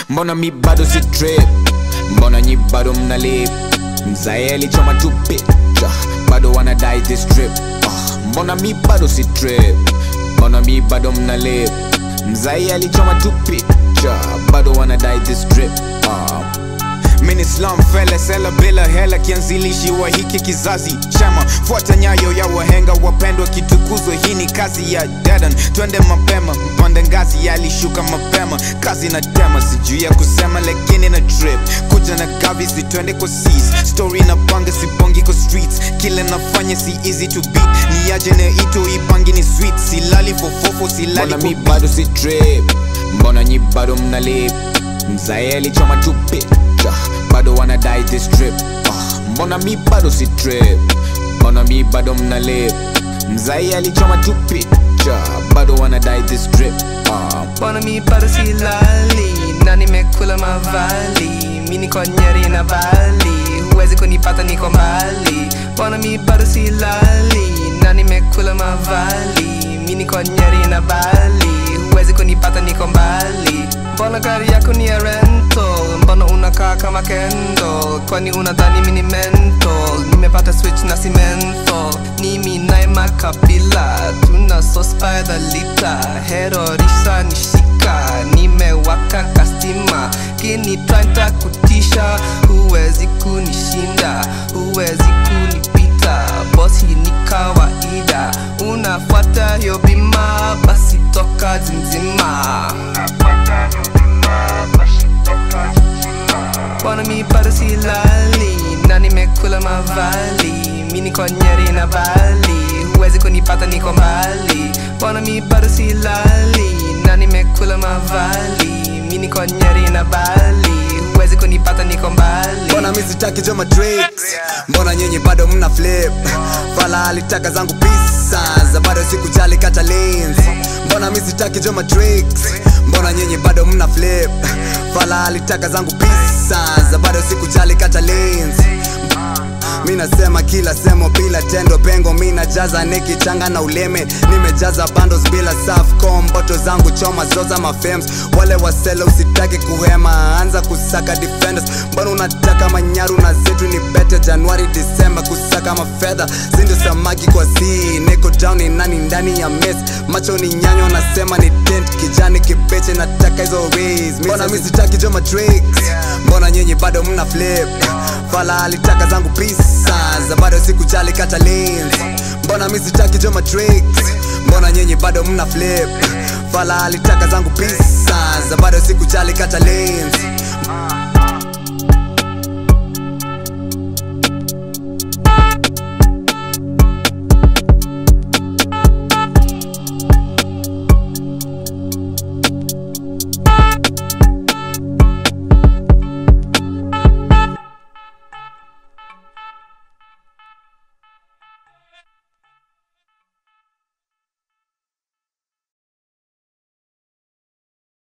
mbona mi bado si trip mbona nyi bado mna lip mzae alichoma tu picha bado wanadai this trip ah, mbona mi bado si trip mbona mi bado mna lip mzae alichoma tu picha bado wanadai this trip ah. Mini slum fele sela bila hela kianzilishi wa hiki kizazi chama fuata nyayo ya wahenga wapendwa kitukuzwe hii ni kazi ya dedan twende mapema mpande ngazi yalishuka mapema kazi na tema sijui ya kusema lakini na trip kuja na gavi si twende kwa seas story na panga sipongi kwa streets kile nafanya si easy to beat ni aje na ito ipangi ni sweet silali fofofo silali mbona mi bado si trip mbona nyi bado mna lip mzae alichoma tu picha bado wanadai this trip ah, mbona mi bado si trip mbona mi bado mna lip mzae alichoma tu picha bado wanadai this trip ah. Mbona mi bado silali na nimekula mavali mi niko Nyeri na Bali huwezi kunipata niko mbali Mbona mi bado silali na nimekula mavali mi niko Nyeri na Bali huwezi kunipata niko mbali Mbona gari yako ni ya rental Mbona unakaa kama Kendall Kwani unadhani mini mental Nimepata switch na si menthol Ni mi naye makabila Tuna sauce by the liter Hero risha nishika Nimewaka kastima Kini try kutisha Huwezi kunishinda Huwezi kunipita Boss hii ni kawaida Unafuata hiyo bima Basi toka zimzima Mbona mi bado silali na nimekula mavali mi niko Nyeri na Bali huwezi kunipata niko mbali Mbona mi bado silali na nimekula mavali mi niko Nyeri na Bali huwezi kunipata niko mbali mbona mi sitaki jo matrix mbona nyenye bado mna flip fala alitaka zangu pisa za bado sikujali kata lanes mbona mi sitaki jo matrix mbona nyenye bado mna flip fala alitaka zangu pisa za bado sikujali kata lanes mi nasema kila semo bila tendo pengo mi najaza nikichanga na uleme nimejaza bandos bila safcom boto zangu choma zoza mafems wale wasele usitaki kuhema anza kusaka defenders mbona unataka manyaru na zetu ni bete januari disemba kusaka mafedha sindo samaki kwa si niko down ni nani ndani ya mes macho ni nyanyo nasema ni dent kijani kipeche nataka hizo rays mbona mi sitaki jo matrix mbona nyenye bado mna flip fala alitaka zangu pisa za bado sikujali kata lanes mbona mi sitaki jo matrix mbona nyenye bado mna flip fala alitaka zangu pisa za bado sikujali kata lanes